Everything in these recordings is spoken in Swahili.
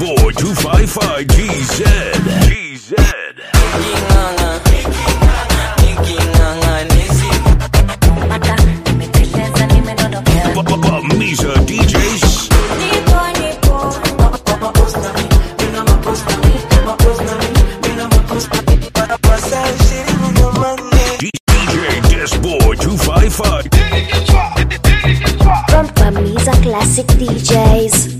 Disboy 255 GZ. GZ. Misa DJs. DJ Disboy 255. From Pamiza Classic DJs.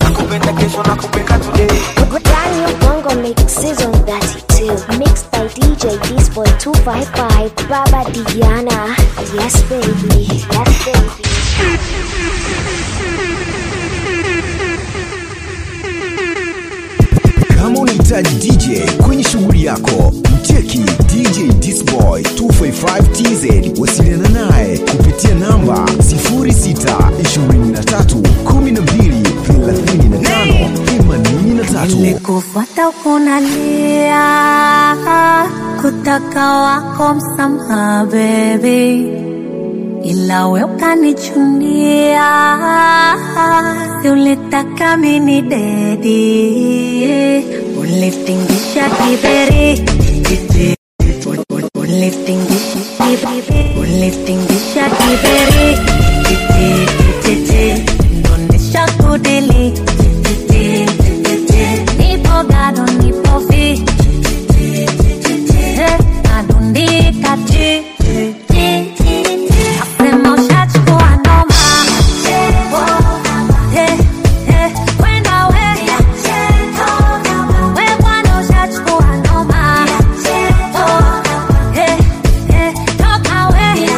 Brand new bongo mix season 32. Mixed by DJ Disboy 255. Baba Diana. Yes, baby. Yes, baby. Kama unahitaji DJ kwenye shughuli yako, mcheki DJ Disboy 255 TZ. Wasiliana naye kupitia namba 0623123583. Nilikufuata ukunalia kutaka wako msamaha baby, ila we ukanichunia, si ulitaka mini dedi, ulitingisha kiberi Kiti- ulitingisha kiberi ulitingisha kiberi Kiti- kiti- ndonesha kudili Kiti- kiti- nipo gado nipo fi Eh, nadundika chi Nasema ushachukua noma Eh, eh, kwenda we We bwana ushachukua noma Eh, eh, toka we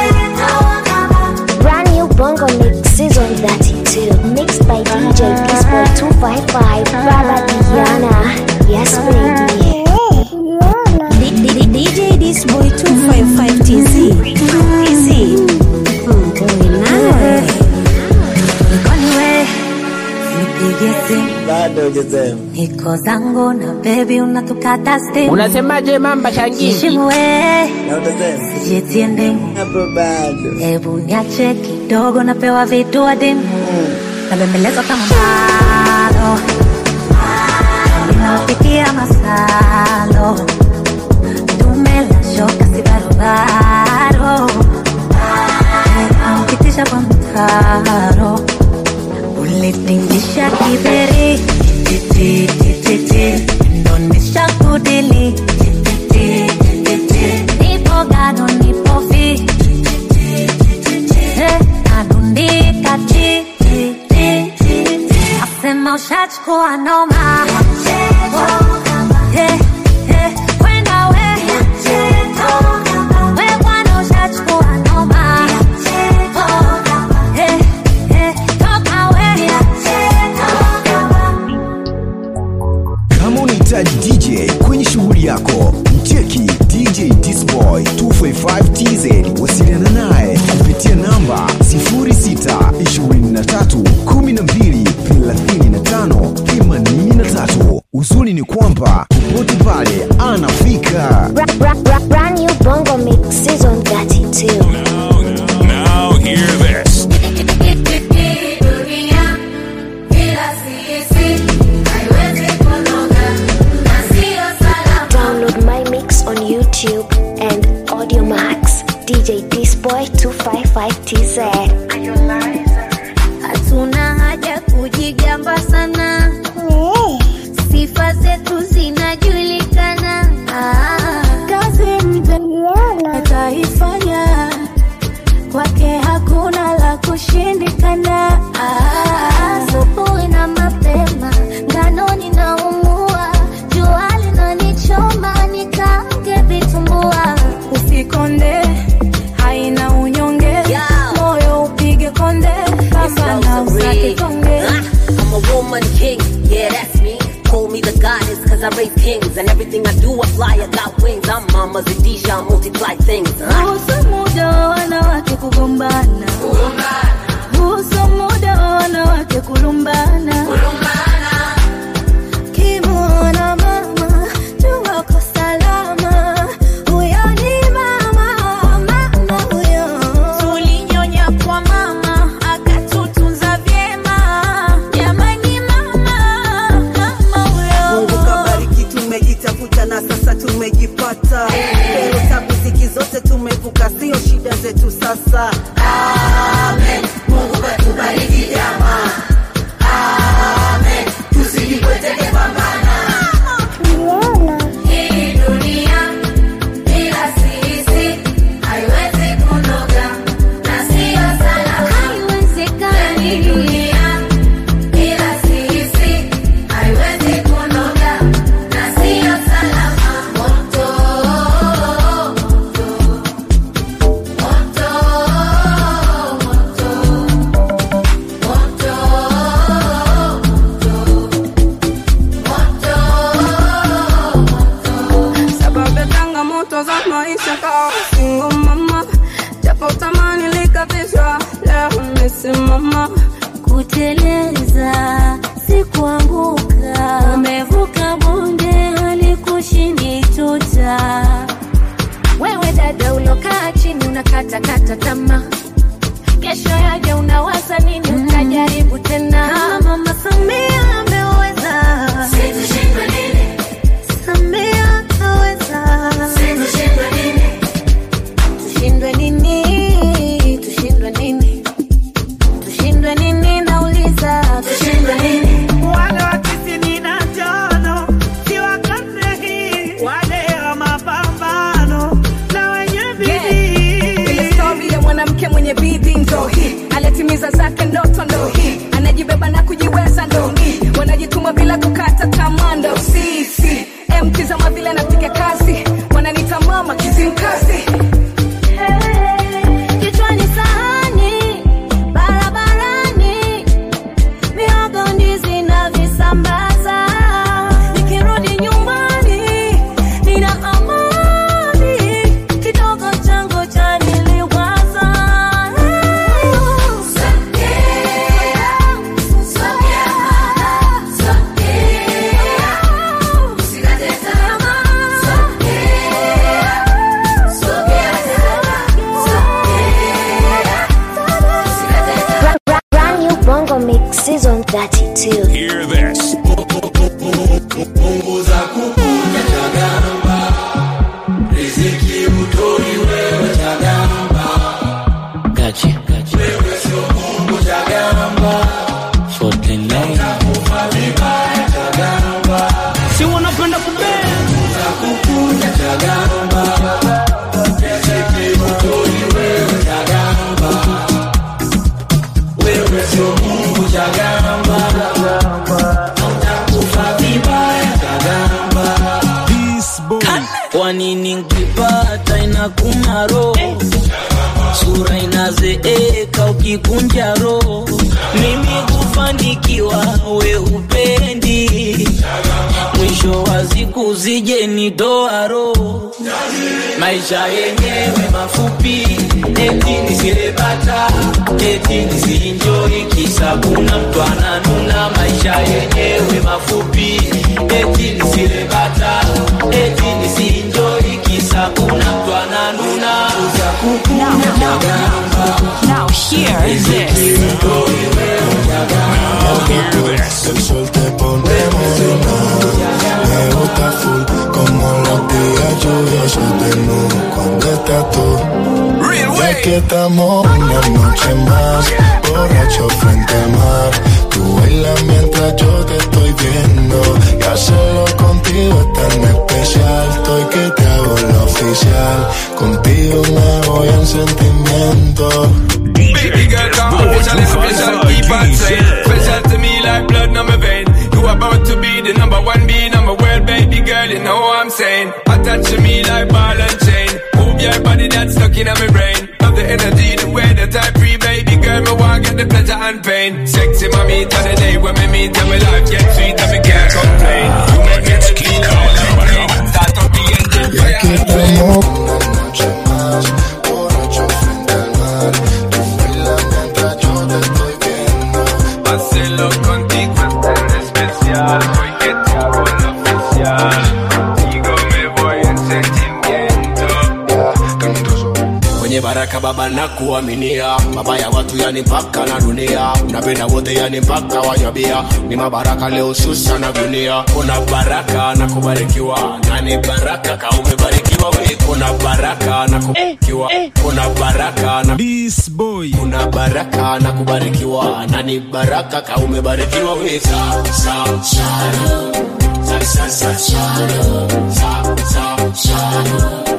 Brand new bongo mix season 32. Mixed by DJ Disboy 255. Baba Diana. Yes, baby. D- D- DJ Disboy 255 TZ TZ nawe nikoni we nipige simu niko zangu na baby unatukata stimu Unasemaje mamba shangizi? Heshimu we sijitie ndimu hebu niache kidogo napewa vitu adimu nabembelezwa kama mbalo ninapikia masalo dume la shoka si barobaro naupitisha kwa mtaro ulitingisha kiberi titi titi ndonesha kudili titi titi nipo gado nipo fi Eh, nadundika chi chi, chi, chi. Nasema ushachukua noma Eh, eh, kwenda we We bwana ushachukua noma Eh, eh, toka we Kama unahitaji DJ kwenye shughuli yako, mcheki DJ Disboy 255 TZ. Wasiliana naye kupitia namba 0623123583. Uzuri ni kwamba popote pale anafika. Bra- bra- bra- Brand new bongo mix season 32. Now hear this. Download my mix on YouTube and Audio Max. DJ Disboy 255 TZ. hatuna haja kujigamba sana sifa zetu zinajulikana kazi mtaliana ataifanya kwake hakuna la kushindikana asubuhi na mapema nganoni naumua jua linanichoma nikange vitumbua usikonde haina unyonge moyo upige konde kama na usake konge I'm a woman king, yeah, that's me. Call me the goddess, cause I raise kings. And everything I do, I fly, I got wings. I'm Mama Zadisha, I multiply things. Huh? Kuhusu muda wa wanawake kugombana, kuhusu muda wa wanawake kulumbana, kimwona mama jua ko salama, huyo ni mama, mama huyo. Tulinyonya kwa mama akatutunza vyema, jamani mama, mama nikawa single mama japo tamani likapishwa leo nimesimama kuteleza si kuanguka umevuka bonde halikushindi tuta wewe dada ulokaa chini unakatakata tamaa kesho yaje unawaza nini utajaribu tena mama samia ameweza samia aweza tushindwe nini tushindwe nini tushindwe nini nauliza tushindwe nini wale wa tisini na tano si wa karne hii, wale wa mapambano na wenye bidii. ile stori ya mwanamke mwenye bidii ndo hii alitimiza zake ndoto ndo hii anajibeba na kujiweza ndo hii wanajituma bila kukata tamaa ndo sisi mtizama vile anapiga kazi wananita mama kizimkazi kichwani sahani barabarani mihogo ndizi na visambaza nikirudi nyumbani nina amani kidogo changu chaniliwaza Brand, brand, brand new Bongo Mix Season 32. Hear this. Gotcha, gotcha. Forty nine. Si wanapenda kubea Kwa nini nkipata inakuma roho, sura inazeeka ukikunja roho, mimi kufanikiwa we upendi, mwisho wa siku zije nitoa roho, maisha yenyewe mafupi, eti nisilebata, eti nisienjoi, kisa kuna mtu ananuna, maisha yenyewe mafupi, eti nisilebata, eti nisienjoi, kisa kuna mtu ananuna. Now hear this. Now hear this. El sol te pone morena, me gusta full como los días lluviosos de nu cuando estás tú. Ya que estamos una noche más, borracho frente al mar. Tú bailas mientras yo te estoy viendo. Y hacerlo contigo es tan especial. Estoy que te hago la oficial. Contigo me voy en sentimiento. DJ Dashboard 255 Special to me like blood on my vein. You about to be the number one, be number world, baby girl. You know what I'm saying? Attach to me like ball and chain. Move your body that's stuck in my brain. Love the energy, the way that I free, baby girl. Me want get the pleasure and pain. Sexy mommy, to the day when me meet and my life get sweet and me can't complain. You make me feel like start up the engine. Ya que estamos una noche más, borracho frente al mar. Tú bailas mientras yo te estoy viendo. Hacerlo contigo es tan especial. Hoy que te hago lo oficial. Contigo me voy en sentimiento. kwenye baraka baba na kuaminia baba ya watu yani mpaka na dunia napenda wote yani mpaka wanyabia ni mabaraka leo susa na dunia kuna baraka na kubarikiwa nani baraka ka umebarikiwa we kuna baraka na kubarikiwa kuna baraka na This boy. kuna baraka na kubarikiwa nani baraka ka umebarikiwa we sa sa shalo sa sa sa shalo sa sa shalo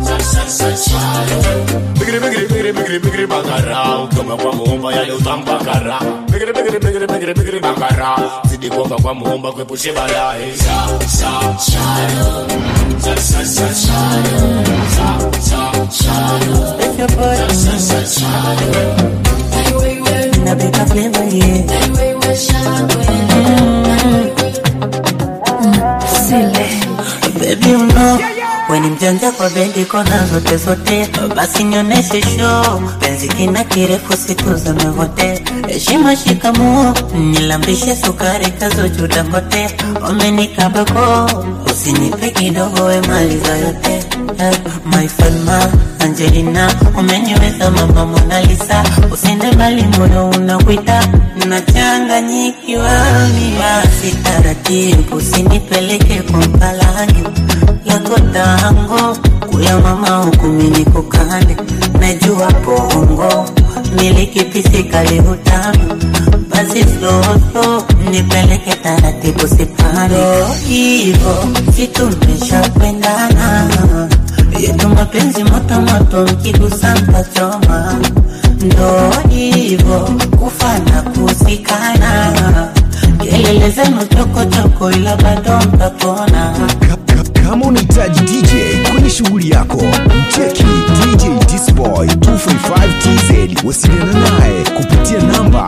Bigri bigri bigri bigri bigri bakara Ukiomba kwa muumba yale utampakara Bigri bigri bigri bigri bigri bakara Zidi kuomba kwa muumba kuepushe balaa Sa sa shalo Sa sa sa shalo Sa sa shalo Sa sa sa shalo Napika flavor, yeah. Silly. Baby, you know weni mjanja kwa bendi kona zote zote, basi nioneshe show. Penzi kina kirefu siku zimepotea, heshima shikamoo, nilambishe sukari kazojuda kote, umenikabako usinipe kidogo, we maliza yote Eh, My Fatma Angelina, umeniweza mama Mona Lisa, usende mbali, moyo unakuita, nachanganyikiwa mimi. Basi taratibu, usinipeleke kwa mpalange lako tango kuya mama huku mimi kukande, najua bongo nilikipisikali utamu basi slow slow nipeleke taratibu sipande hivo situmeshapendana yetu mapenzi moto moto mkigusa mtachoma ndo hivo kufana kusikana kelele zenu chokochoko ila bado mtapona Kama unahitaji DJ kwenye shughuli yako, mcheki DJ Disboy 255TZ. Wasiliana naye kupitia namba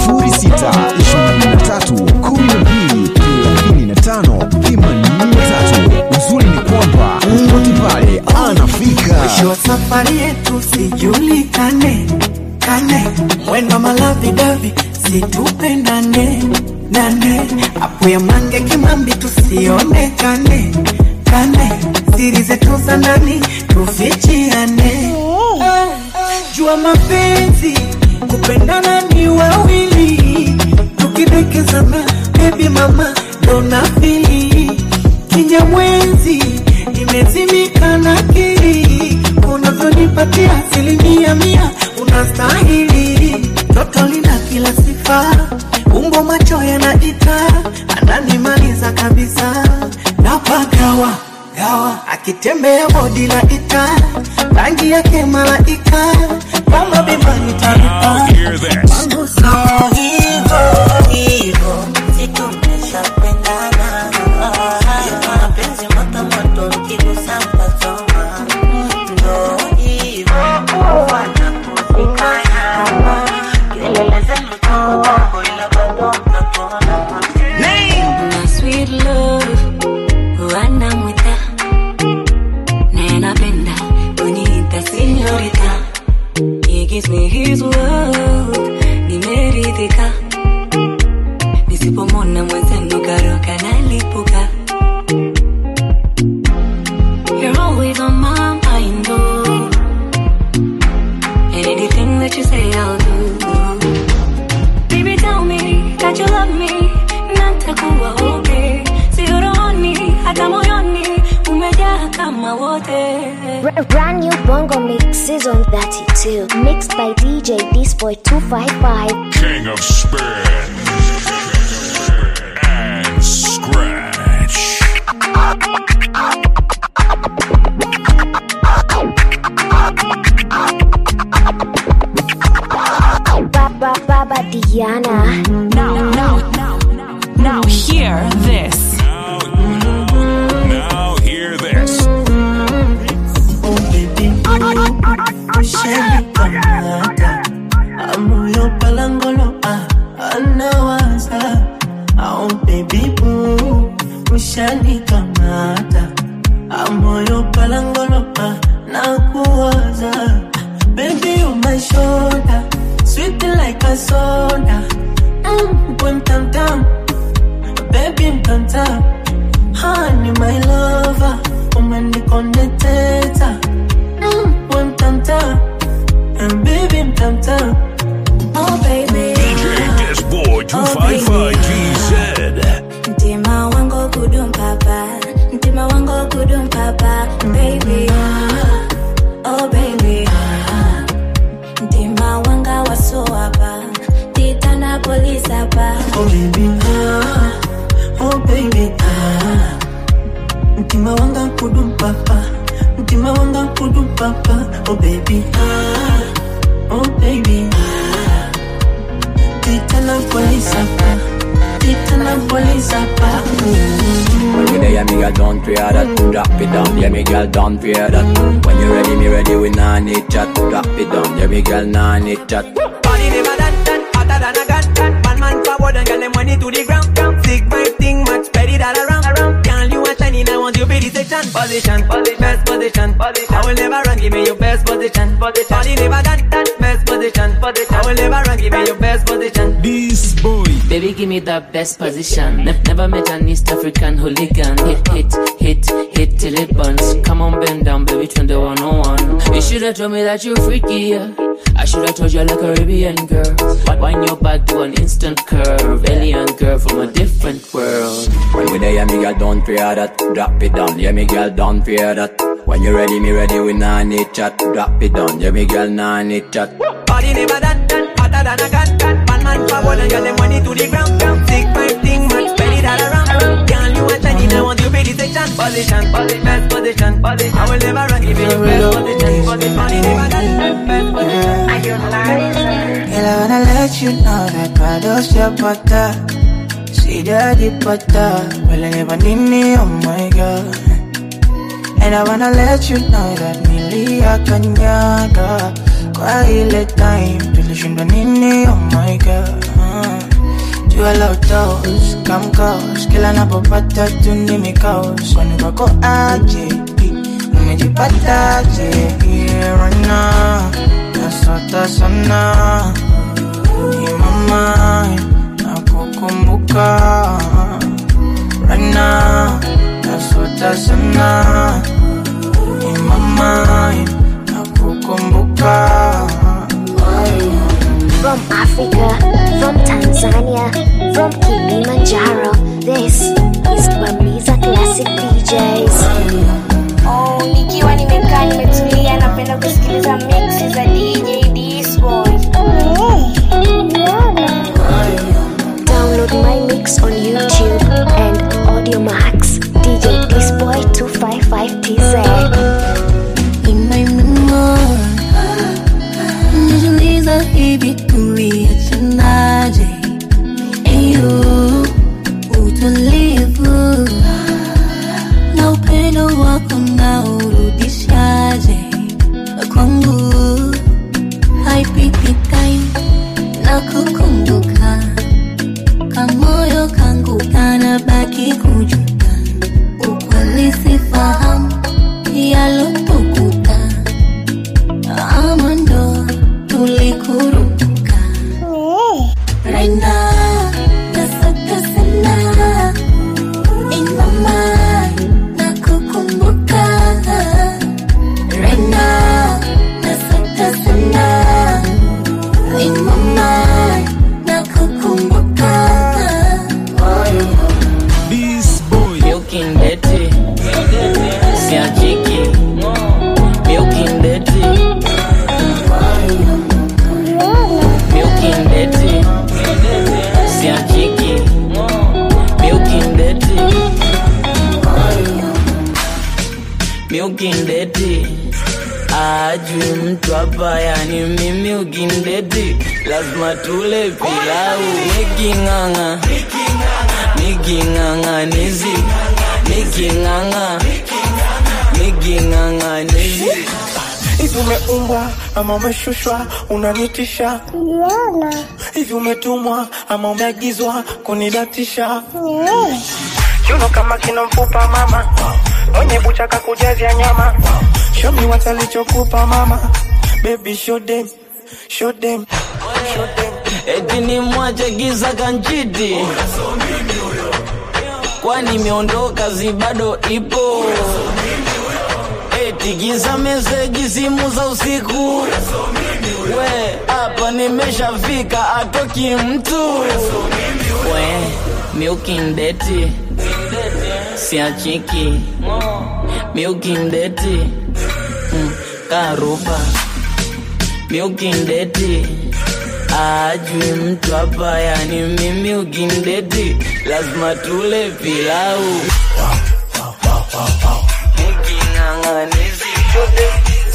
0623123583. Uzuri ni kwamba popote pale anafika. Mwisho wa safari yetu sijulikane kane, mwendo malavi davi situpendane nane, apu ya mange kimambi tusionekane kane, siri zetu za ndani tufichiane. Jua mapenzi kupendana ni wawili, tukidekezana baby mama dona fili kinyamwezi imezimika na kili unavyonipatia asilimia mia unastahili toto lina kila sifa umbo macho yanaita ananimaliza kabisa napagawa gawa akitembea bodi la ita rangi yake malaika kama bimani taruka Hear this. Mambo sawa hivo hivo situmeshapendana yetu mapenzi moto moto mkigusa mtachoma ndo hivo kufanya kusikana kelele zenu chokochoko ila bado mtapona My sweet love, wanamwita naye napenda kuniita señorita. He gives me his word, nimeridhika. Nisipomwona mwenzenu karoka nalipuka. You're always on my mind, oh. And anything that you say, I'll do. Baby, tell me that you love me, natakuwa okay. Sio rohoni, hata moyoni, umejaa kama wote. Br- Brand new Bongo Mix Season 32. Mixed by DJ Disboy 255. King of Spin and Scratch. Baba Baba Diana. Now, now, now, now, hear this. Now hear this. Oh baby, ushanikamata amoyo palangolo ah, anawaza oh baby boo ushanikamata amoyo palangolo ah, nakuwaza baby you my shoulder sweet like a soda mm, boom tam tam baby mtamtam honey my lover umenikoneteta mm, we mtamtam and baby mtamtam Oh baby, DJ Disboy 255 GZ. mtima wangu kudum papa, mtima wangu kudum papa, baby. Oh baby, mtima wanga waso hapa, titana polisi hapa. oh baby ah, oh baby ah. mtima wanga kudum papa mtima wanga kudum papa oh baby ah, oh baby ah. titana polisi hapa titana polisi hapa When we there, yeah, me girl, don't fear that. Drop it down, yeah, me girl, don't fear that. When you ready, me ready, we nah need chat. Drop it down, yeah, me girl, nah need chat. Body never done done, hotter than a gun gun. One man forward and get them money to the ground. Sick vibe thing, much better than around. around. Girl, you a shining, I want you be the section position, position, best position, position. I will never run, give me your best position, position. Body never got that best position, position. I will never run, give me your best position. This boy. Baby, give me the best position. Ne- never met an East African hooligan. Hit, hit, hit, hit till it burns. Come on, bend down, baby, turn the 101. You should have told me that you're freaky, yeah. I should have told you like a Caribbean girl. But wind your back to an instant curve. Alien girl from a different world. When we there, yeah, me girl, don't fear that. Drop it down, yeah, me girl, don't fear that. When you ready, me ready, we nah need chat. Drop it down, yeah, me girl, nah need chat. Body never that, that, hotter than a cat, cat. Man, man, forward and get them money to the ground, ground. Six, five, thing, man, spread it all around. Girl, you a shiny, I want you be the section, position, position, best position, position. I will never run, give you the best position, position. Body never that, that, best position. Are you Girl, I wanna let you know that Prado's your butter. See daddy butter. Well, I never need me, oh my god. And I wanna let you know that nilia kanyaga kwa ile time tulishindwa nini, oh my god. Jua la utos, come close, kila napopata tu ni mikos. Kwani wako aje, umejipata aje, here right now. Nasota sana, ni mama, nakukumbuka right now. Nasota sana, ni mama, nakukumbuka. From Africa, from Tanzania, from Kilimanjaro, this is Bamiza Classic DJs. Oh, nikiwa nimekaa nimetulia napenda kusikiliza mixi za DJ Disboy. Download my mix on YouTube and AudioMax. DJ Disboy 255TZ. In my memory, najiuliza hivi tuliachanaje? Eyo, utulivu na upendo wako na urudishaje kwangu? Haipiti time na kukumbuka, kamoyo kangu kanabaki kujuta, ukweli sifahamu yalotukuta, ama ndo tulikurupuka. Right now, nasaka sana in my mind, nakukumbuka. Right now, nasaka sana in my mind, nakukumbuka. This boy. Milking Betty. Siachiki. Milking Betty. Milking Betty. Siachiki. Milking Betty. Milking Betty. Ajui mtu hapa yani mimi ukindeti lazima tule pilau niking'ang'a niking'ang'anizi niking'ang'a niking'ang'anizi Hivi umeumbwa ama umeshushwa unanitisha? Hivi umetumwa ama umeagizwa kunidatisha? Kiuno kama kina mfupa mama, mwenye bucha kakujazia nyama. Show me what alichokupa mama, baby show them, show them, show them. eti ni mwache giza kanchiti kwani imeondoka zi bado ipo eti giza meseji simu za usiku we hapa nimeshafika atoki mtu we miukindeti siachiki miukindeti mm, karuba miukindeti ajui mtu hapa yani mimi ukindeti lazima tule pilau Niking'ang'anizi chote.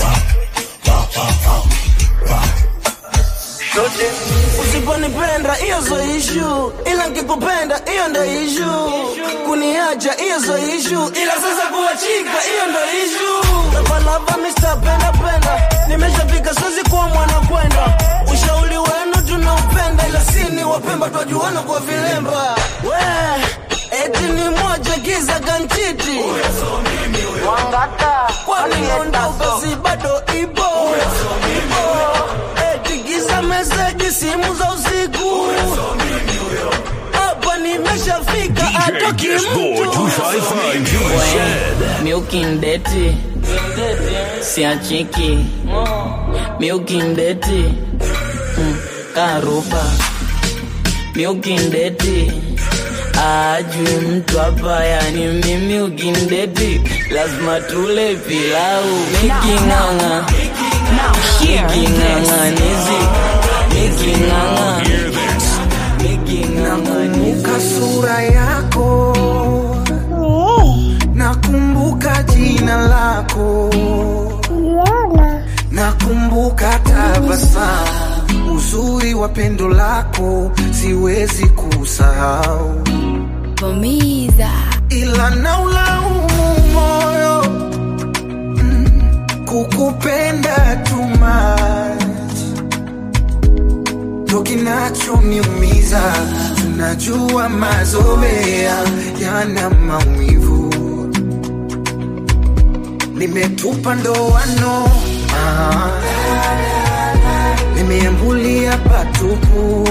usiponipenda hiyo zo ishu ila nkikupenda hiyo ndo ishu kuniacha hiyo zo ishu ila sasa kuachika hiyo ndo ishu lavalava mistapenda penda nimeshafika siwezi kuwa mwana kwenda ushauri wenu tunaupenda ila sini wapemba twajuana kwa vilemba we eti ni moja giza ganchiti kwani ondoka si bado ipo eti giza meseji simu za usiku hapa nimeshafika atoki mtu miukindeti siachiki miukindeti mm, karuba miukindeti ajui mtu hapa yani mimi ukindeti lazima tule pilau miking'ang'a miking'ang'anizi miking'ang'a nakumbuka sura yako nakumbuka jina lako nakumbuka tabasamu uzuri wa pendo lako siwezi kusahau Bomiza. ila naulaumu moyo mm, kukupenda too much ndo kinachoniumiza tunajua mazoea yana maumivu nimetupa ndoano ah, nimeambulia patupu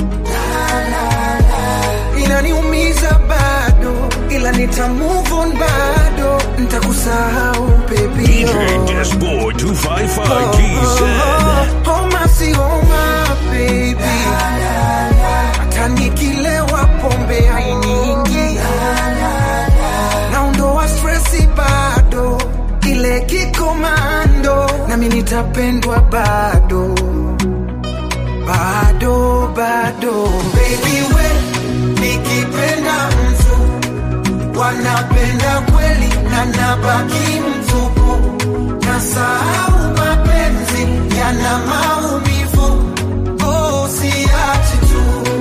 inaniumiza bado ila nita move on bado ntakusahau baby DJ Disboy 255 GZ. homa si homa baby hata nikilewa pombe hainiingi naondoa stresi bado ile kikomando nami nitapendwa bado bado bado baby we nikipenda mtu wanapenda kweli na nabaki mtupu nasahau mapenzi yana maumivu oh, siachi tu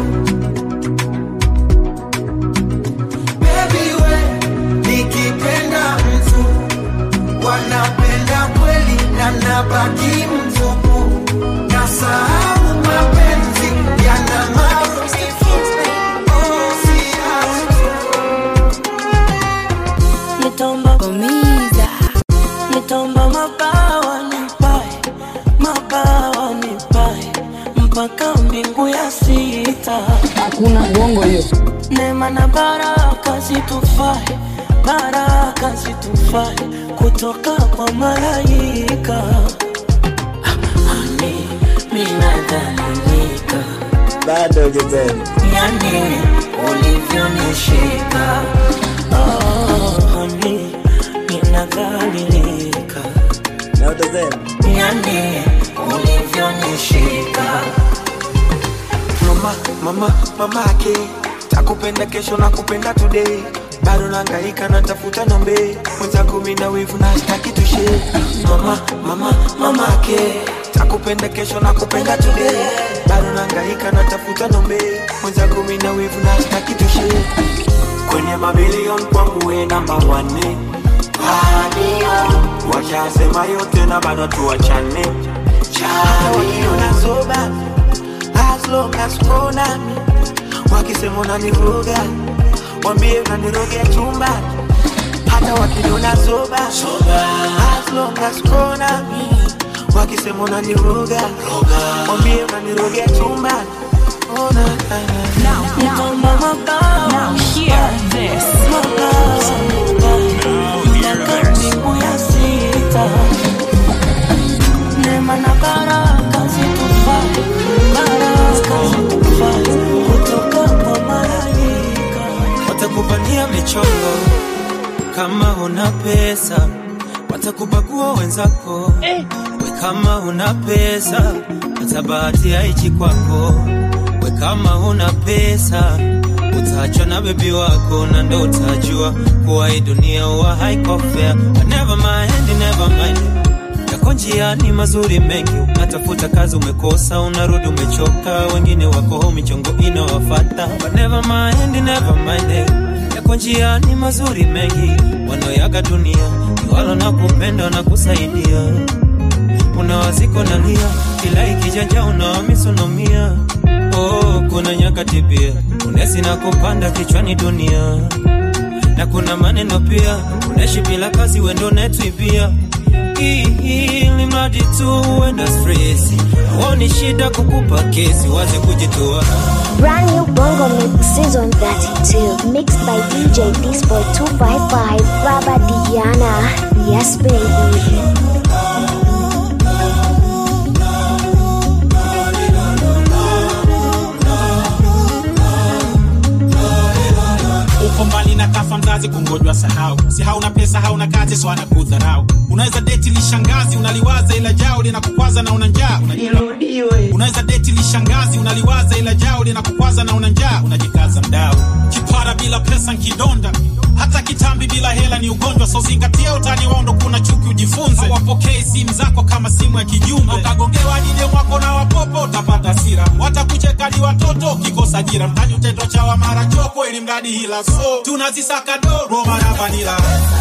Baby we nikipenda mtu wanapenda kweli na nabaki mtupu nasahau mapenzi yana maumivu oh, siachi Nitomba Bomiza. Nitomba mabawa nipae, mabawa nipae mpaka mbingu ya sita. Hakuna bongo hiyo. Neema na baraka zitufae, baraka zitufae kutoka kwa malaika. Ani minadhalilika bado hujasema yani ulivyonishika oh, honey, ninadhalilika na utasema yani ulivyonishika mama mama mamake takupenda kesho na kupenda today bado nangaika natafuta nombe mwenzangu mina wivu na staki tushe mama mama mamake takupenda kesho na kupenda today bado nangaika natafuta nombe mwenzangu mina wivu na staki tushe kwenye mabilion kwangu we namba wane washasema yote na bado tuwachane chaionazoba as long as uko nami wakisema unaniroga wambie unanirogea chumba hata wakiniona zoba as long as uko nami wakisema unaniroga wambie unanirogea chumba Oh, na, na, na. Nitomba mabawa Now hear this. mpaka mbingu ya sita neema na baraka zitufae baraka zitufae kutoka kwa malaika watakupania michongo kama una pesa watakubagua wenzako we kama una pesa hata bahati haichi kwako we kama una pesa utaachwa na bebi wako na ndo utajua kuwa hii dunia huwa haiko fair But never mind, never mind yako njiani mazuri mengi unatafuta kazi umekosa unarudi umechoka wengine wako home michongo inawafata But never mind, never mind eh. yako njiani mazuri mengi wanaoyaga dunia ni walo na kupenda na kusaidia unawaziko nalia kila ikijanja unawamisonomia oh, kuna nyakati pia unesi na kupanda kichwani dunia na kuna maneno pia unaishi bila kazi wendo netwibia ili mradi tu uenda stresi aoni shida kukupa kesi waze kujitoa Brand new Bongo Mix Season 32. Mixed by DJ Disboy 255, Baba Diana. Yes, baby. uko mbali na kafa mzazi kungojwa sahau si hauna pesa hauna kazi so anakudharau unaweza deti lishangazi unaliwaza ila jao linakukwaza na una njaa unaji- unaweza deti lishangazi unaliwaza ila jao linakukwaza na una njaa unajikaza mdao kipara bila pesa nkidonda hata kitambi bila hela ni ugonjwa so zingatia utani wao ndo kuna chuki ujifunze hawapokei simu zako kama simu ya kijumbe ukagongewa dide mwako na wapopo utapata sira watakuchekadi watoto ukikosa jira mtani utetwa chawa mara choko ili mradi hila so tunazisaka do roma na vanila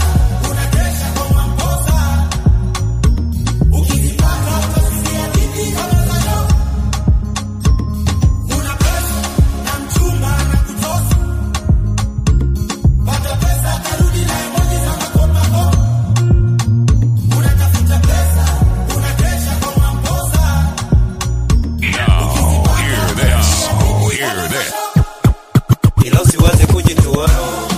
Hear this. Oh, hear this. ila usiwaze kujitoa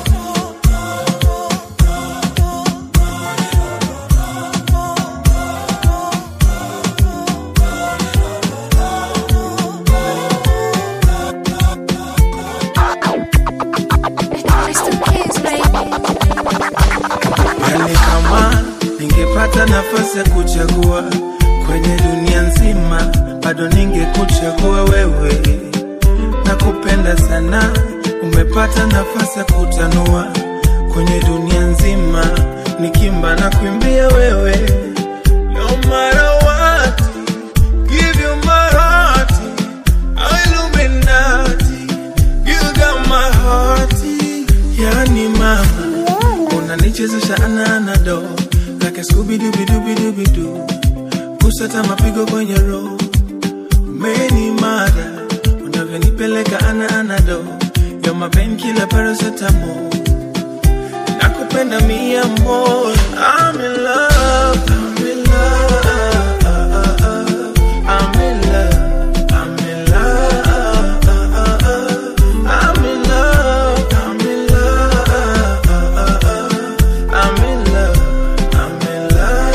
Yani kama ningepata nafasi ya kuchagua kwenye dunia nzima, bado ningekuchagua wewe. Nakupenda sana, umepata nafasi ya kutanua kwenye dunia nzima, nikimba na kuimbia wewe. No matter what, give you my heart, Illuminati, you got my heart. Yani mama unanichezesha ananado like skubidubidubidubidu kusata mapigo kwenye roho meni mada unavyonipeleka ana anado yo mapen kila parasetamo nakupenda mia mo I'm in love, I'm in love, I'm in love, I'm in love, I'm in love, I'm in love, I'm in love, I'm in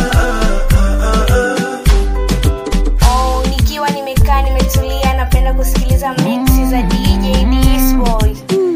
love. Oh, nikiwa nimekaa nimetulia napenda kusikiliza mixi za DJ Disboy.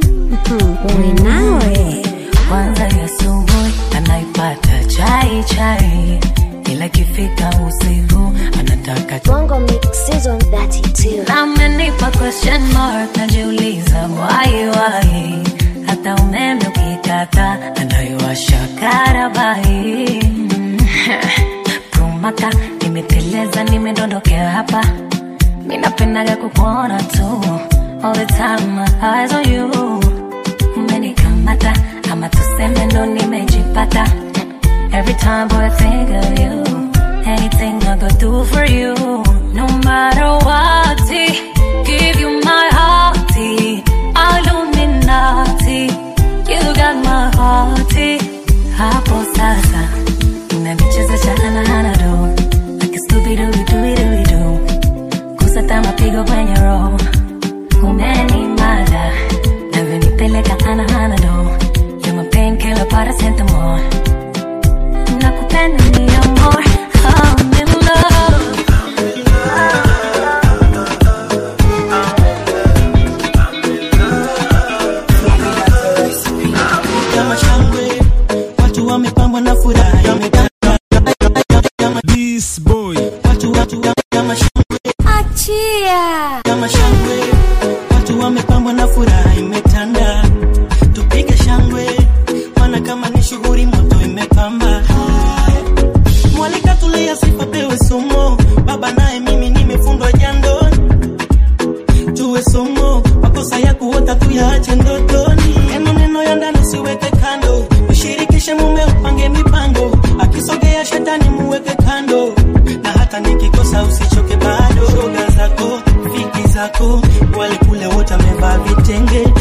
Wenawe kwanza ya asubuhi anaipata chai chai, ila ikifika usiku anataka Bongo Mix Season 32. amenipa question mark, najiuliza why why, hata umeme ukikata anaiwasha karabai Prumaka nimeteleza, nimedondokea hapa, minapendaga kukuona tu all the time, my eyes on you umenikamata ama tuseme ndo nimejipata every time boy I think of you anything I go do for you no matter what give you my heart Illuminati you got my heart hapo sasa unanichezesha anahanado like Scooby-Doo-Doo-Doo-Doo kusata mapigo kwenye roho umenimada navyonipeleka anahanado you're my painkiller paracetamol nakupenda ni amor I'm in love kama shangwe watu wamepambwa na furaha This boy watu watu kama shangwe Achia. kama shangwe watu wamepambwa na furaha imetanda tupige shangwe maana kama ni shughuli moto imepamba mwalika tulia sifa pewe somo baba naye mimi nimefundwa jando tuwe somo makosa ya kuota tuyaache ndotoni neno neno ya ndani siweke kando ushirikishe mume upange mipango akisogea shetani muweke kando na hata nikikosa usichoke bado shoga zako fiki zako wale kule wote amevaa vitenge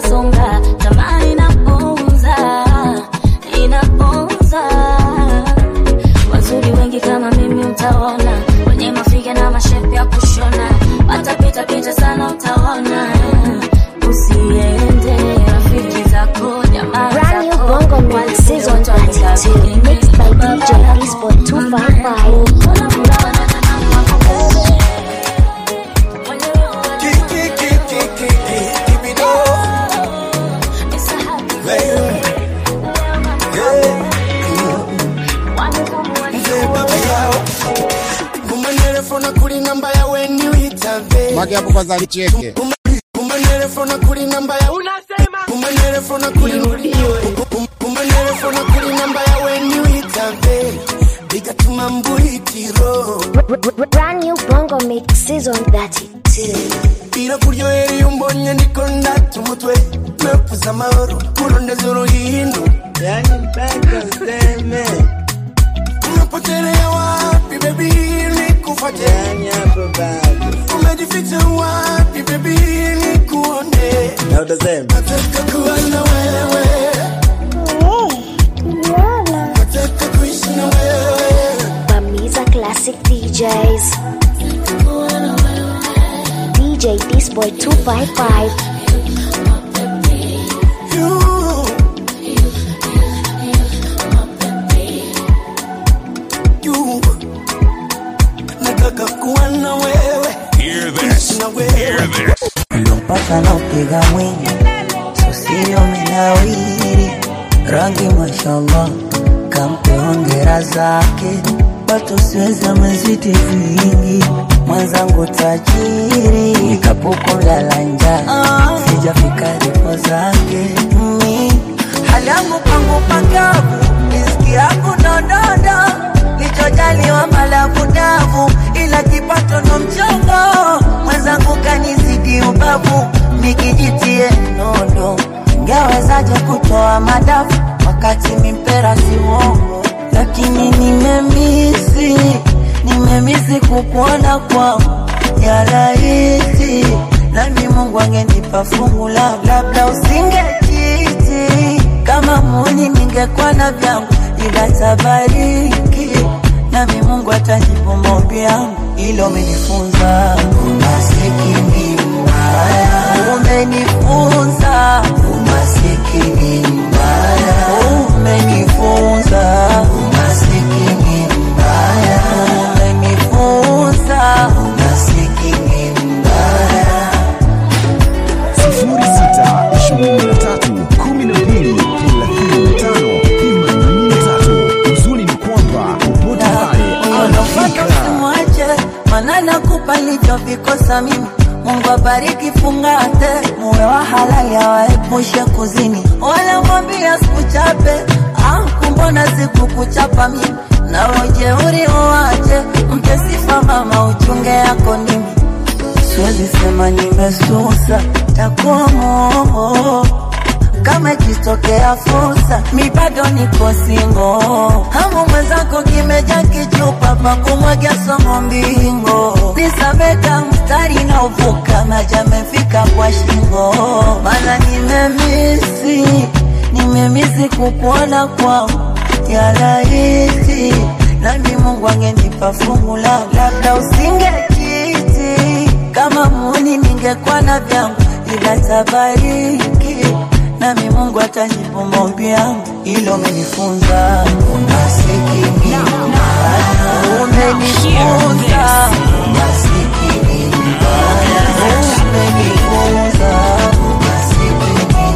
inasonga tamaa inaponza inaponza wazuri wengi kama mimi utaona wenye mafiga na mashepu ya kushona watapita pita sana utaona usiende rafiki zako jamaa Brand new zako Bongo Mix Season 32 Mixed by DJ Disboy 255 kumanelefona kuli namba yawe niwitave Mage hapo kwanza alicheke. kumanelefona kuli namba ya unasema kumanelefona kuli kumanelefona kuli namba yawe niwitave bigatuma mbuitiro Brand new Bongo Mix Season 32 ira kuryohera iyo umbonye ndiko ndata umutwe mepuza amahoro kurondeza uruhindu yani mpaka useme umepotelea wapi bebi nikufate yani hapo bado umejificha wapi bebi nikuone na utasema nataka kuwa na wewe nataka kuishi na wewe Bamiza Classic DJs DJ Disboy 255 you nataka kuwa na wewe Hear this. Hear this. mpaka naupiga mwingi susio menawiri rangi mashallah kampe ongera zake watu siwezi amezidi vingi mwenzangu tajiri nikapukuda la njaa sijafika ripo zake mi hali yangu pangu pakavu riski yangu nonono lichojaliwa malavu davu ila kipato ndo mchongo mwenzangu kanizidi ubavu nikijitie nondo ngewezaje kutoa madafu wakati mimpera si uongo lakini nimemisi nimemisi kukuona kwao ya rahisi nami mungu angenipa fungu la labda usingekiti kama muni ningekuwa na vyangu ila tabariki nami mungu atajibu maombi yangu ilo umenifunza umasikini mbaya umenifunza umasikini mbaya umenifunza umasikini mbaya umenifunza umasikini mbaya sifuri sita ishirini na tatu kumi na mbili thelathini na tano themanini na tatu. Uzuri ni kwamba popote pale Unafata usimwache, maana nakupa nilivyovikosa mimi. Mungu abariki fungate, muwe wa halali awaepushe kuzini, wala mwambia sikuchape ah, kumbona sikukuchapa mimi na ujeuri uwache, mpe sifa mama, uchunge yako ndimi siwezi sema nimesusa, takuwa momo kama ikitokea fursa, mi bado niko singo. Hamu mwenzako kimeja kichupa pa kumwagia somo mbingo, nisameka mstari na uvuka maji amefika kwa shingo, mana nimemisi nimemisi kukuona kwao ya rahisi, nami Mungu angenipa fungu la labda usingekiti kama muni ningekuwa na vyangu, ila tabariki nami Mungu atajibu maombi yangu, ilo umenifunza umasikini mbaya, umenifunza umasikini mbaya, umenifunza umasikini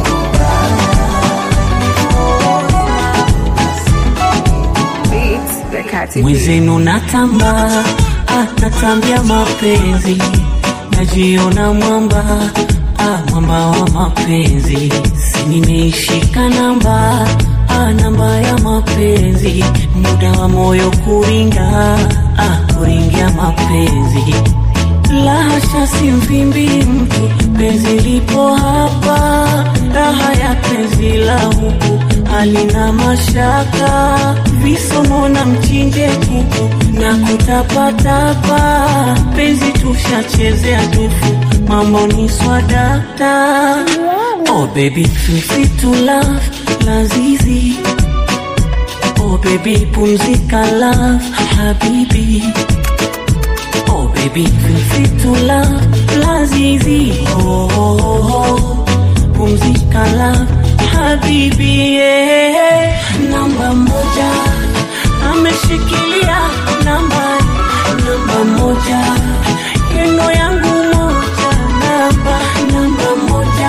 mwezenu natamba ah, natambia mapenzi najiona mwamba ah, mwamba wa mapenzi si nimeishika namba ah, namba ya mapenzi muda wa moyo kuringa ah, kuringia mapenzi lahasha si mvimbi mtu penzi lipo hapa raha ya penzi la huku halina mashaka visomo na mchinje kuku na kutapatapa penzi tushachezea tufu mambo ni swadakta Oh baby, feel free to love, lazizi. Oh baby, pumzika love, habibi. Oh baby, feel free to love, lazizi. Oh, oh, oh, oh. pumzika love, habibi. Yeah. Namba moja, ameshikilia namba, namba moja. Yeno yangu moja, namba, namba moja.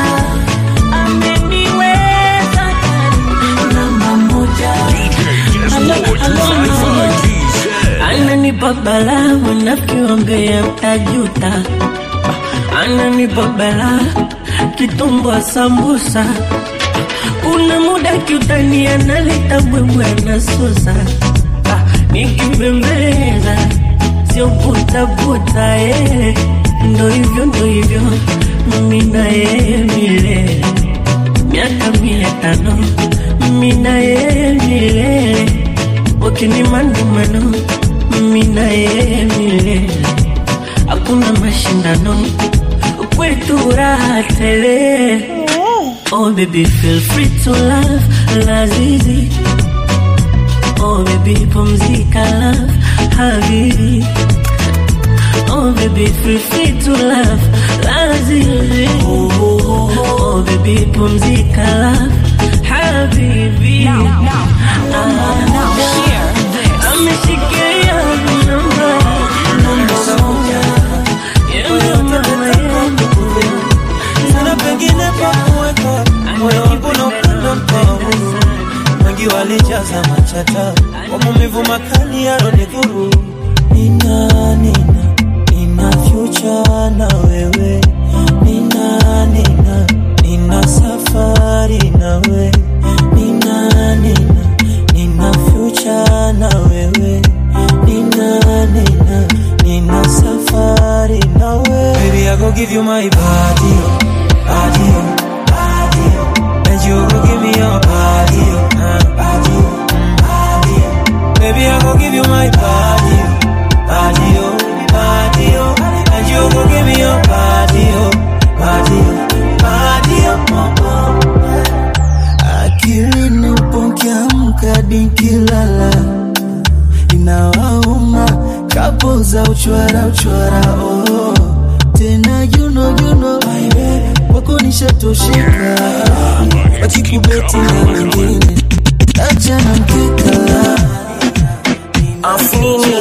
Ameniweza kari, namba moja. Ananipa balaa wanavyoambea mtajuta, ananipa balaa kitumbwa sambusa, kuna muda kiutani analeta bwebwe anasusa, Ah, nikibembeleza sio butabuta, eh. ndo hivyo ndo hivyo mimi na yeye milele, miaka mia tano mimi na yeye milele wakini maandamano mimi na yeye milele, hakuna mashindano kwetu raha tele. Oh baby feel free to love lazizi. Oh baby pumzika love habibi. Oh baby feel free to love lazizi. Oh, oh, oh, oh baby pumzika love habibi. Now, now, now, now, hear this. Ameshikilia namba, namba moja. Yeye mama yangu. Sana pengine pa kuweka moyo wangu na upendo mkavu. Wengi walijaza machata kwa maumivu makali yaronidhuru. Nina, nina, nina future na wewe. Nina, nina, nina safari na wewe. Nina, nina, nina future na wewe. Nina, nina, nina safari na wewe. Baby, I go give you my body, oh, body, oh, body, oh. and you go give me your body, oh, uh, body, oh, mm, body, oh. Baby, I go give you my body, oh, body, oh, body, oh, and you go give me your body, oh, body, oh, body, oh, oh, oh. akili nipokiamka nikilala inawauma kapo za uchwara uchwara oh. tena juno juno kwako nishatosheka wakikubeti na wengine achana mkeka Afnini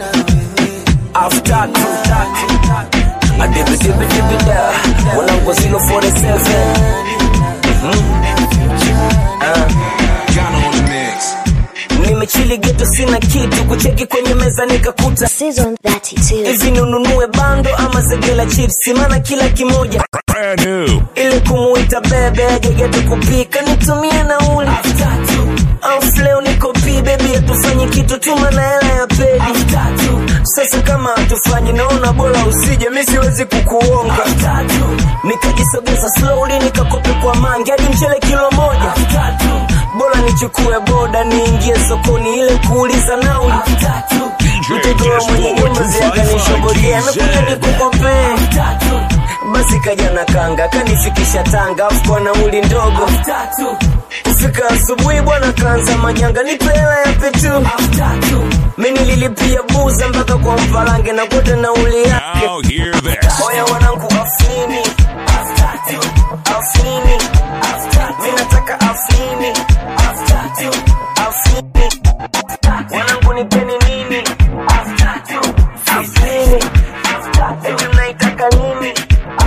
After two Adibi dibi dibi da Wanangu 047 Mhm. Ah. nimechili geto sina kitu kucheki kwenye meza nikakuta Season 32. hivi ninunue bando ama zegela chipsi maana kila kimoja Brand new. ili kumuita bebe aje geto kupika nitumie nauli Off leo niko pi bebi hatufanyi kitu tuma na hela ya pedi sasa kama hatufanyi naona bora usije mi siwezi kukuonga nikajisogeza slowly nikakope kwa mangi hadi mchele kilo moja bora nichukue boda niingie sokoni ile kuuliza nauli mtoto wa mwenye nyumba ziakanishobolia amekuja nikukopee basi kaja na kanga kanifikisha tanga afu kwa nauli ndogo kufika asubuhi bwana kaanza majanga nipe hela ya petu mi nililipia buza mpaka kwa mpalange na kote nauli yake Now hear this. oya wanangu afini afini mi nataka afini afini wanangu nipeni nini afini eti mnaitaka nini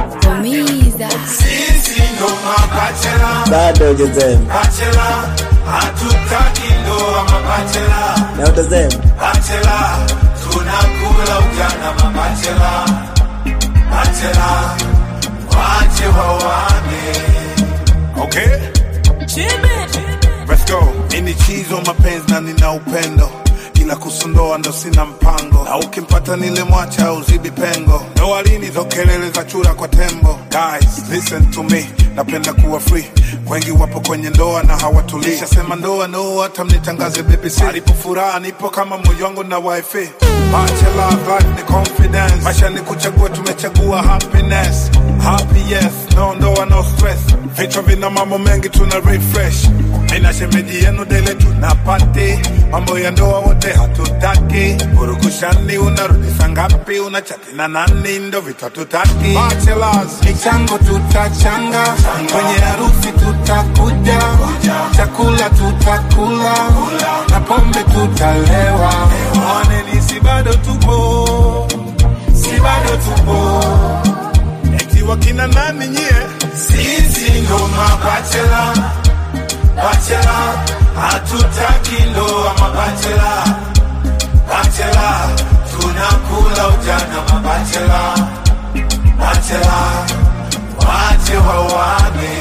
Sisi ndo mabachela bado jezem bachela hatutaki ndoa mabachela na utazem bachela tunakula ujana mabachela bachela wache wawane okay Let's go. Nini chizo mapenzi na nina upendo ila kusundoa ndo sina mpango na ukimpata nile mwacha au zibi pengo ndoa lini hizo kelele za chura kwa tembo guys listen to me napenda kuwa free wengi wapo kwenye ndoa na hawatulii sema ndoa no hata mnitangaze BBC alipo furaha nipo kama moyo wangu na wifi bachelor life ni confidence maisha ni kuchagua tumechagua happiness happy yes no ndoa no stress vichwa vina mambo mengi tuna refresh mina shemeji yenu dele tunapati mambo ya ndoa wote hatutaki urukushani unarudisha ngapi unachati na nani ndo vitatutaki Bachelors, michango tutachanga kwenye harusi tutakuja chakula tutakula na pombe tutalewa mwaneni si bado tupo si bado tupo eti wakina nani nyie sisi ndo mabachela bachela hatutaki ndoa mabachela bachela tunakula ujana mabachela bachela wache wawane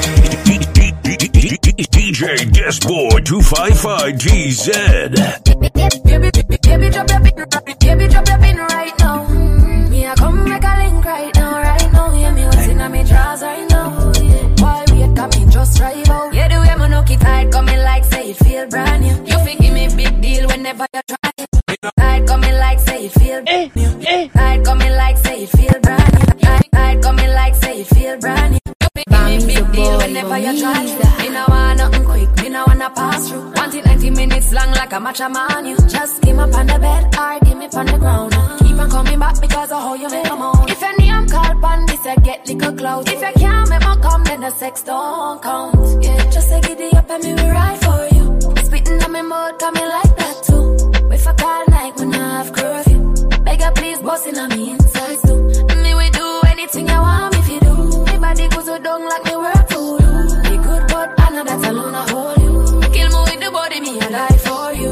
DJ Disboy 255 GZ. Baby, baby, drop your pin, baby, drop your pin right now. Mm, Me, I come make a link right now, right now. Yeah, me what's in my drawers right now. Yeah. While we got me just right out. Yeah, the way my no keep tight coming like say it feel brand new. You think give me big deal whenever you try. Tight coming like say it feel brand new. Tight coming like say it feel brand new. Tight, tight coming like say it feel brand new. You think give me big deal whenever you try. Me no want nothing quick, me no wanna pass through. Want it 90 minutes long like a matcha man. You just give me up on the bed or give me on the ground. Keep on coming back because of how you make them out. If your name call pan this, I get little clout. If you can't make me come, then the sex don't count. Yeah, just say giddy up and me will ride for you. Spitting on me mouth, coming like that too. If I call night when I have curfew. Beg you please, bossing on me inside too. Me we do anything you want me if you do. Me body goes so down like me work for you. Be good, but I know that's alone I hold you. Kill me with the body, me I die for you.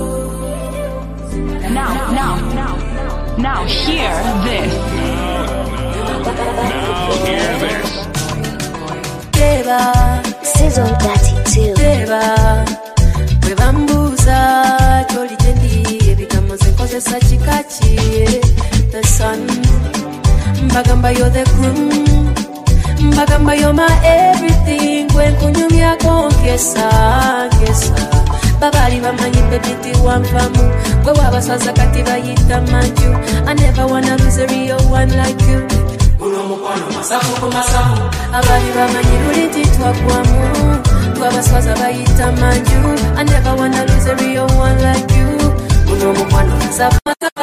Now, now, now, now, hear this. Now hear this. Deba, season 32. Deba, bwe bambuuza kyoli gyendi ebigambo ze nkozesa kikaki the sun mbagamba yo the groom mbagamba yo my everything gwe nkunyumyako nkesa nkesa babaali bamanyidde biti wanvamu gwe wabasaza kati bayita manju i never wanna lose a real one like you abaali bamanyi luli nti twagwamu twabaswaza bayita manju i never wanna lose a real one like you guno omukwano masaba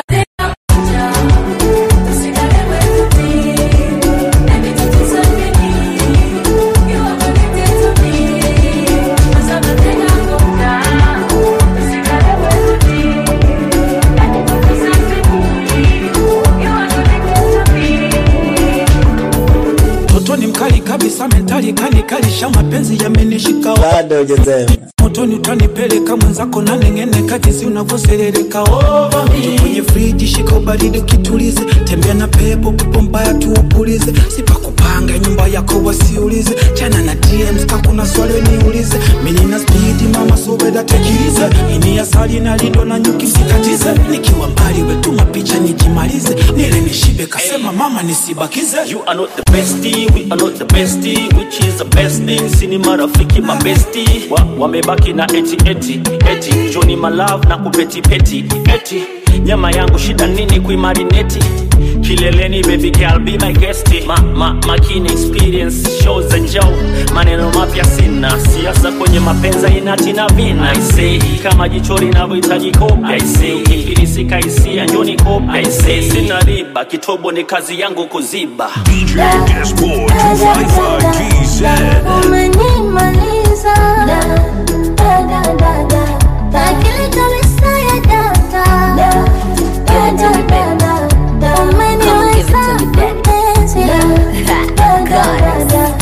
Toto ni mkali kabisa, mentali kali kalisha, mapenzi yamenishika bado hujasema motoni, utanipeleka mwenzako na neng'eneka, jinsi unavyoserereka over me. kwenye friji, shika ubaridi ukitulize, tembea na pepo, pepo mbaya tuupulize, sipakupanga nyumba yako wasiulize, chana na DMs kakuna swali niulize, mimi na speed mama sobeda tekilize, ini asali na lindo na nyuki sikatize, nikiwa mbali wetuma picha nijimalize, nile nishibe kasema mama nisibakize You are not the bestie, we are not the bestie, which is the best thing. Sini marafiki mabesti wa, wamebaki na eti eti eti Johnny my love na kupeti peti eti nyama yangu shida nini kuimarineti kileleni baby girl be my guest ma, ma, makini experience shows za njao maneno mapya sina siasa kwenye mapenza inati na vina I say kama jicho linavyohitaji kopi I say ukifilisika hisia njoni kopi I say sina riba kitobo ni kazi yangu kuziba DJ Disboy 255 GZ. Umenimaliza da da da da da akili kabisa ya data da da da da da da umeniweza mapenzi da da da da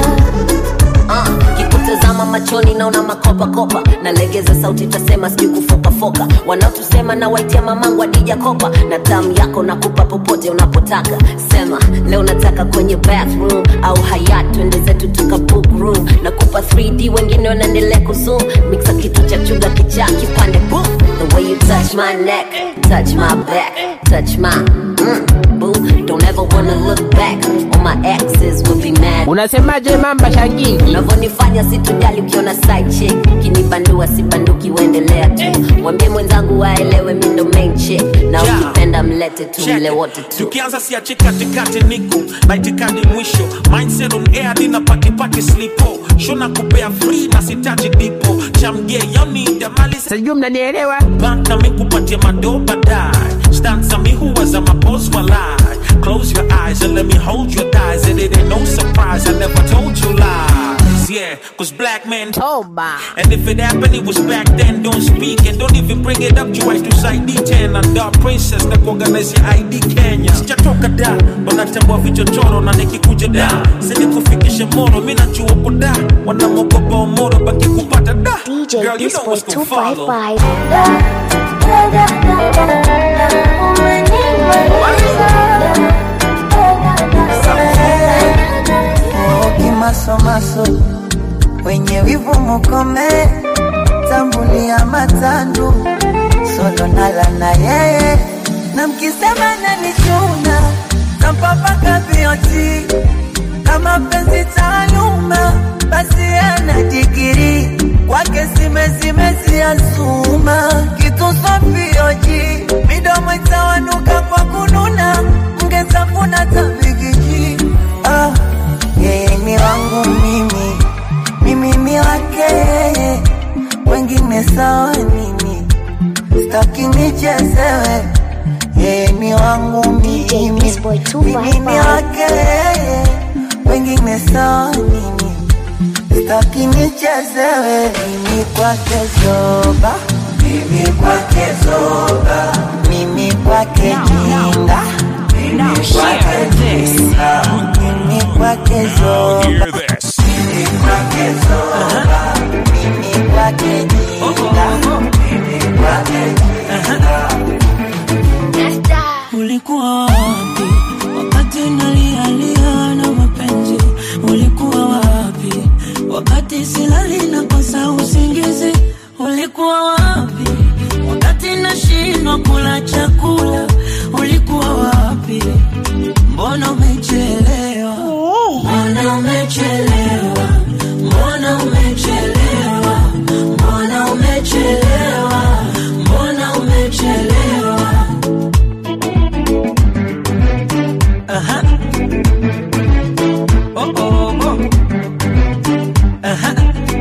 Uh, kikutazama machoni naona makopakopa nalegeza sauti tasema sijui kufokafoka wanaotusema na waitia mamangu adija kopa na tamu yako nakupa popote unapotaka sema leo nataka kwenye bathroom au hayat twende zetu tuka book room nakupa 3d wengine wanaendelea kuzoom mixa kitu cha chuga kichaa kipande boom the way you touch my neck touch my back touch my mm, boo. Don't ever wanna look back. All my exes would be mad. Unasemaje mamba shangingi? Unavyonifanya situjali ukiona side chick. Kinibandua sibanduki uendelea tu. Mwambie mwenzangu waelewe mi ndo main chick. Na Yeah. ukipenda mlete tu Check. mle wote tu. tukianza siachi katikati niko na itikadi mwisho mindset on air dina patipati slipo shona kupea free na sitaji dipo chamge yonida mali sijui mnanielewa bank na mikupatia mado baadaye stanza mi huwaza mapos walai close your eyes and let me hold your thighs and it ain't no surprise i never told you lies yeah cause black men toba and if it happened it was back then don't speak and don't even bring it up to to side d10 and dark princess na kuorganize your id kenya sijatoka da wanatambua vichochoro na nikikuja da sinikufikishe moro mi najua uko da wanamwogopa omoro baki kupata da DJ Girl, you know Disboy what's gonna follow. 255 kimasomaso wenye wivu mukome tambulia matandu solo nala na yeye na mkisema nanichuna tampapaka vioti kama penzi taaluma basi ana digiri kwake simezimeziazuma kitusofioji midomo itawanuka kwa kununa mgezafuna tabigiji ah, yeye ni wangu mimi mimi ni wake yeye wengine sawa mimi staki nichezewe yeye ni wangu mimi mimi ni wake yeye wengine sawa mimi staki nichezewe mimi kwake zoba mimi kwake zoba mimi kwake jinda mimi kwake jinda mimi kwake zoba Hear this. mimi kwake zoba mimi kwake jinda mimi kwake jinda Ulikuwa wapi wakati nalialia na mapenzi? Ulikuwa wapi wakati silali na kosa usingizi? Ulikuwa wapi wakati nashindwa kula chakula? Ulikuwa wapi? Mbona umechelewa? Mbona umechelewa? Mbona umechelewa? Mbona umechelewa? Mbona umechelewa? Aha. Oh, oh, oh. Aha.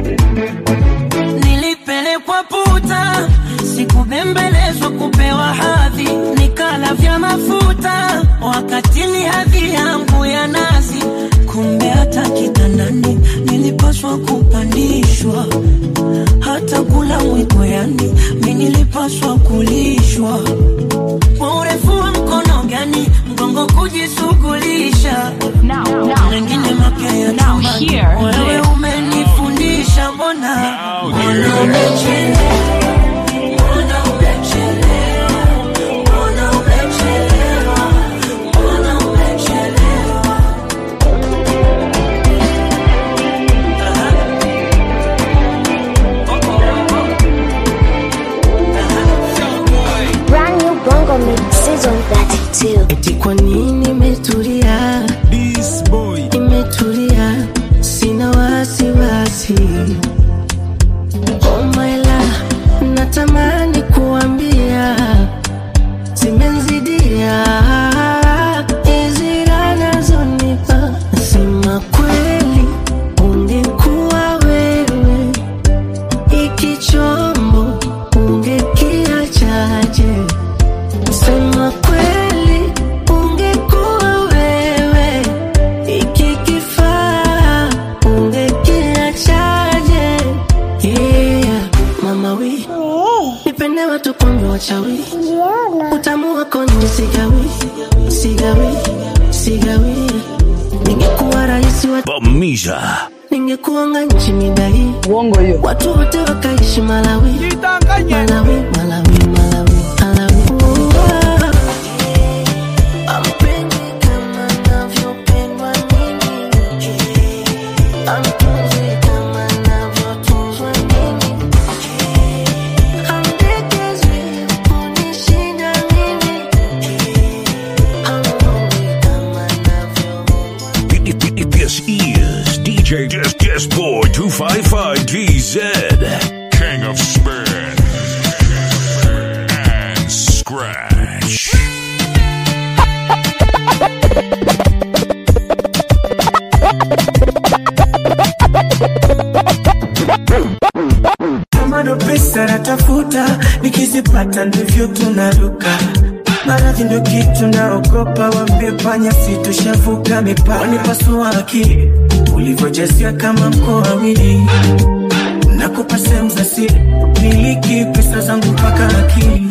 Nilipelekwa puta, sikubembelezwa kupewa hadhi, nikala vya mafuta wakati ni hadhi yangu ya nazi. Kumbe hata kitandani nilipaswa kupandishwa, hata kula mwiko, yani mi nilipaswa kulishwa kwa urefu wa mkono gani mgongo kujishughulisha mengine mapya ya chumbani. wewe umenifundisha mbona mbona umechelewa mbona umechelewa mbona umechelewa mbona umechelewa Brand new Bongo Mix Season 32 eti kwa nini imetulia imetulia sina wasiwasi oh my love natamani kuambia zimenzidia hizi raha nazonipa sema kweli ungekuwa wewe iki chombo ungekiachaje sema kweli ungekuwa wewe iki kifaa ungekiachaje yeah. mama wi nipende watu kumbe wachawi utamu wako nje sigawi sigawi sigawi ningekuwa rahisi wa Bamisha. ningekuanga nchi midai uongo hiyo watu wote wakaishi malawi malawi malawi malawi malawi Uwa. Ampendi kama navyopendwa mimi. Amtunzi kama navyotunzwa mimi. Amdekezwi kunishinda mimi. Amrudi DJ Dis Dis Boy 255 TZ. King of Spin and Scratch. kama ndo pesa natafuta, nikizipata ndivyo tunaruka. Maradhi ndo kitu naogopa, wambie panya situshavuka mipaka. Wanipasua akili ulivyojasia kama mkoawili, nakupa sehemu za siri, miliki pesa zangu mpaka akili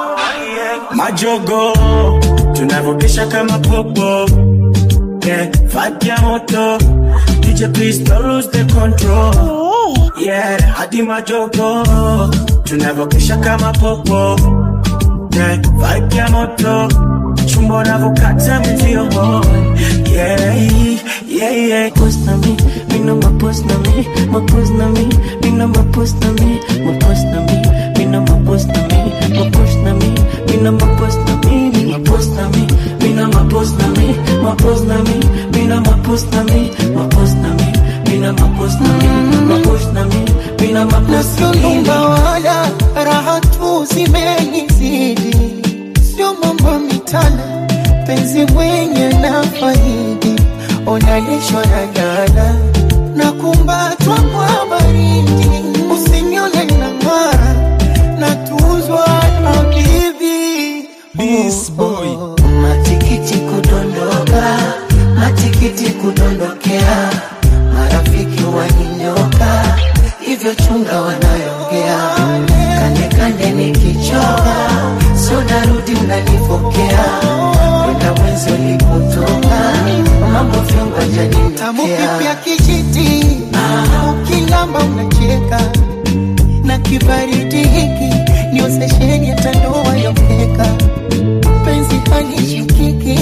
majogo tunavyopisha kama popo yeah, vibe ya moto DJ please don't lose the control yeah, hadi majogo tunavyokesha kama popo yeah, vibe ya moto chumba unavyokata mzio yeah, yeah, yeah. Post na mi, mi no ma post na mi, ma post na mi, mi no ma post na mi, ma post na mi, mi no ma post na mi, ma post na mi, mi no ma post na mi, mi ma post na mi, mi no ma post na mi, ma post na mi, mi no ma post na mi, ma post na mi, mi no ma post na mi, ma post na mi, mi no ma post na mi. Nasionumba wala raha tu zimenizidi, sio mambo mitana, penzi mwenye na faidi, onalishwa na gala na kumbatwa kwa baridi, usinione na ng'ara na tuzwa na bibi This boy matikiti kudondoka, matikiti kudondokea, marafiki waninyoka, hivyo chunga wanayongea, kande kande nikichoka, sio narudi mnanipokea, kwenda mwenzi ulipotoka, mambo vyongo janinyotea, tamu kipya kijiti, ukilamba unacheka na kibaridi hiki niozesheni hata ndoa ya mkeka penzi halishikiki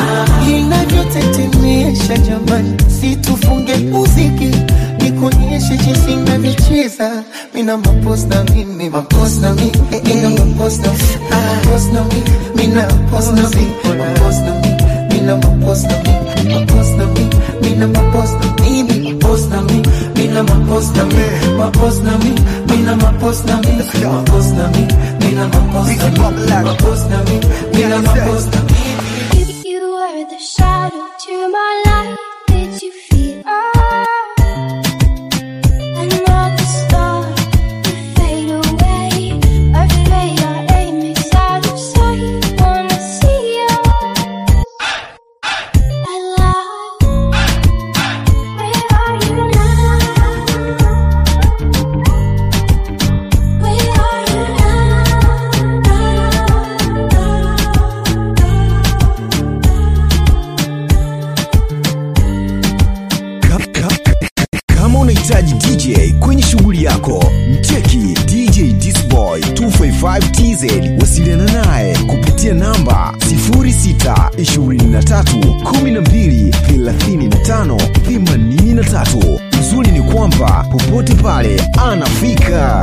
inavyotetemesha jamani situfunge muziki nikuonyeshe jinsi navyocheza mina maposta mimi maposta mi eh, eh, maposta maposta mi mina maposta mi maposta mi mina maposta mi maposta mi mina maposta mimi maposta mi mina maposta mi maposta mi mina maposta mi maposta mi mina maposta mi maposta mi mina maposta mi If you were the shadow to my light, did you feel another star would fade away? Afraid our aim is out of sight. Wanna see us alive? Where are you now? Where are you Ka- ka- Kama unahitaji DJ kwenye shughuli yako, mcheki DJ Disboy 255TZ. Wasiliana naye kupitia namba 0623123583. Uzuri ni kwamba popote pale anafika.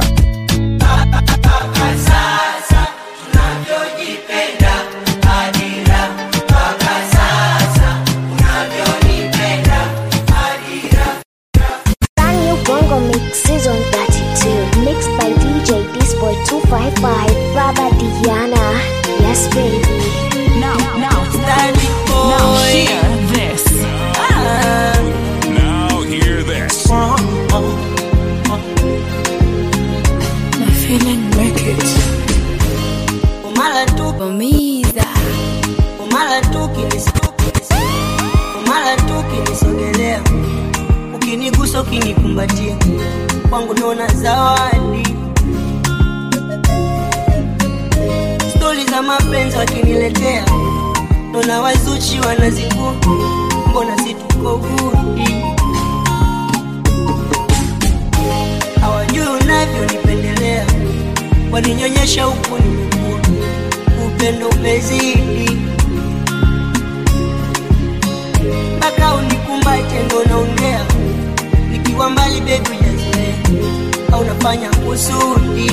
sasa tunavyojipenda hadira mpaka sasa unavyonipenda hadira Brand new Bongo Mix Season 32, mixed by DJ Disboy 255, Baba Diana. Yes, baby. Now, now, now hear this. Now hear this. Na feeling make it. umala tu Umiza. umala tu kinis- umala tu kinisogelea ukinigusa ukinikumbatia kwangu naona zawadi stori za mapenzi wakiniletea naona wazuchi wanazingua mbona situko gudi hawajui unavyonipendelea waninyonyesha huku nimekua upendo umezidi mpaka unikumbate ndo naongea nikiwa mbali bebi ujazoea au nafanya kusudi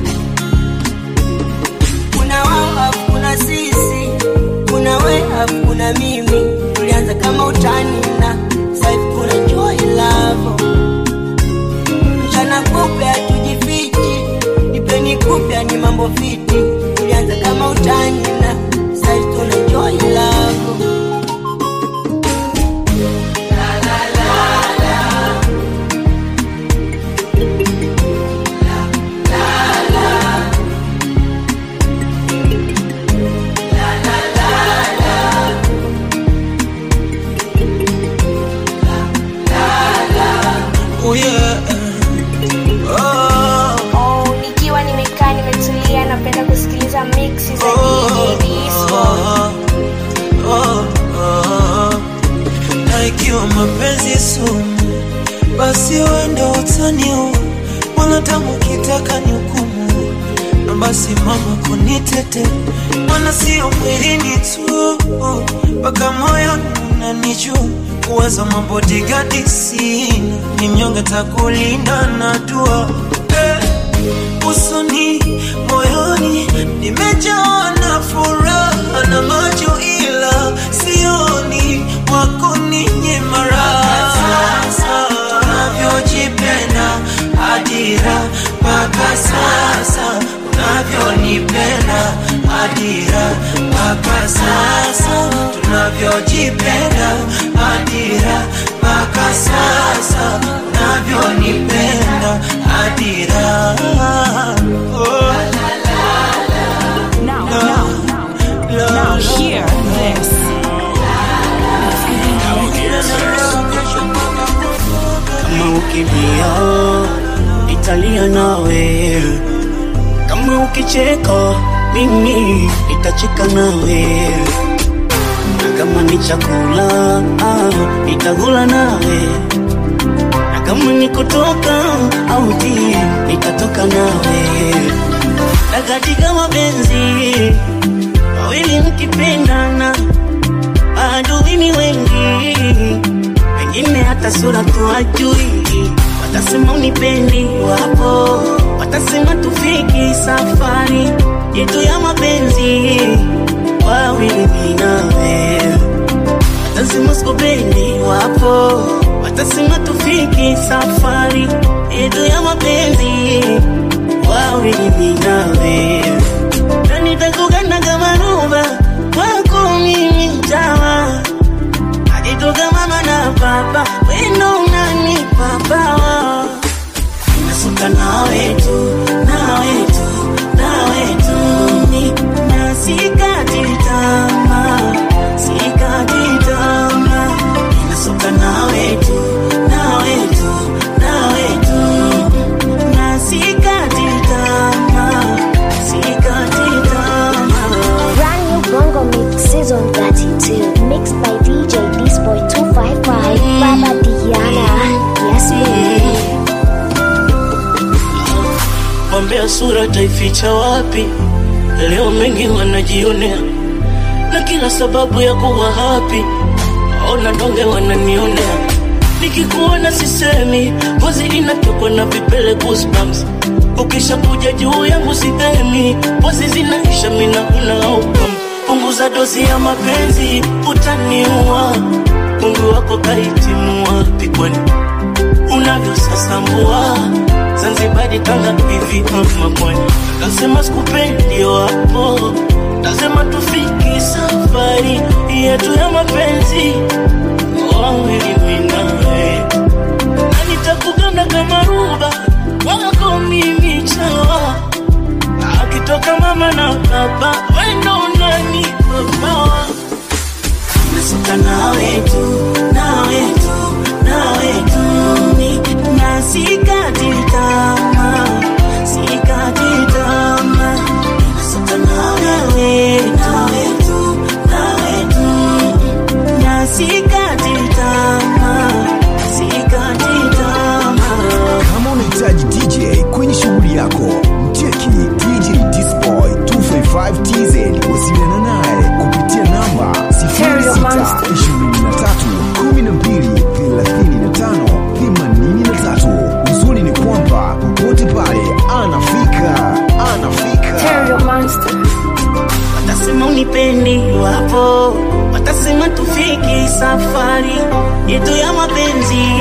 kuna wao afu kuna sisi kuna we afu kuna mimi tulianza kama utani na saivi kuna joy love oh yeah. oh. Oh, nikiwa nimekaa nimetulia napenda kusikiliza mixi za DJ Disco. oh, oh. na ikiwa mapenzi sumu basi wende utaniua wanadamu kitaka ni hukumu na basi mama kunitete mana sio mwilini tu mpaka moyoni unanijua kuwaza mambo digadi sina ni mnyonge takulinda na dua eh, usoni moyoni nimejawa na furaha na macho ila sioni wako ninye maraha sasa unavyojipenda adira mpaka sasa unavyonipenda adira mpaka sasa tunavyojipenda adira mpaka sasa unavyonipenda adira oh. Now, now, now, now, hear this. kama ukilia italia nawe kama ukicheka mimi itacheka nawe na kama ni chakula ah, itakula nawe na kama ni kutoka auti nitatoka nawe na katika mapenzi wawili mkipendana adui ni wengi wengine hata sura tuwajui, watasema unipendi, wapo watasema tufiki safari yetu ya mapenzi, wawili mimi nawe, watasema sikupendi, wapo watasema tufiki safari yetu ya mapenzi, wawili mimi nawe, na nitakugana kama ruba kwako mimi mtawa akitoka mama na baba wendo unanipa bawa nasuka nawe tu nawe tu nawe tu ni na sikati tamaa sikati tamaa nasuka nawe tu nawe tu nawe tu na sikati tamaa sikati tamaa Brand new Bongo Mix Season 32 Mixed by DJ Disboy 255 Baba Diana Yes baby Wambea sura taificha wapi? Leo mengi wanajionea na kila sababu ya kuwa happy. Ona donge wananionea, nikikuona sisemi, ngozi inatokwa na vipele goosebumps. Ukisha kuja juu yangu sidhemi, pozi zinaisha mina una outcome. Punguza dozi ya mapenzi, utaniua. Mungu wako kahitimu wapi kwani unavyosasambua Zanzibari, Tanga hivi ama pwani. Nasema sikupendi wapo, nasema tufiki safari yetu ya mapenzi wawili mimi nawe, na nitakuganda kama ruba wako mimi chawa, akitoka mama na baba wendo unani babawa nasuka nawe tu nawe tu nawe tu ni na sikati tamaa sikati tamaa nasuka nawe nawe tu nawe tu na sikati tamaa sikati tamaa kama unahitaji dj kwenye shughuli yako mcheki dj disboy 255tz wasiliana naye kupitia namba 0612323583 uzuri ni kwamba popote pale anafika anafika watasema unipendi wapo watasema tufiki safari yetu ya mapenzi